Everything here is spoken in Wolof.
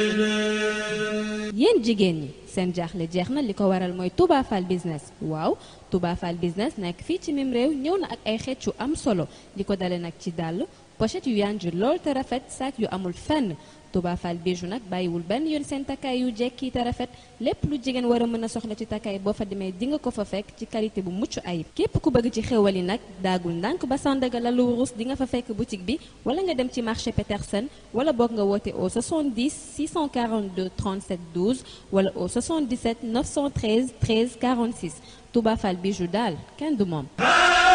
yéen jigéen ñi seen jaaxle jeex na li ko waral mooy Touba Fall business waaw Touba Fall business nekk fii ci mim réew ñëw na ak ay xeet yu am solo li ko dale nag ci dàll pochette yu yanj lool te rafet sac yu amul fenn Touba Fall bijou nag bàyyiwul benn yoon seen takkaay yu jekki te rafet lépp lu jigéen war a mën a soxla ci takkaay boo fa demee di nga ko fa fekk ci qualité bu mucc ayib képp ku bëgg ci xéwal yi nag daagul ndànk ba Sandaga la lu wurus di nga fa fekk boutique bi wala nga dem ci marché Petersen wala boog nga woote au 70 642 37 12 wala au 77 913 13 46 Touba Fall bijou daal kenn du moom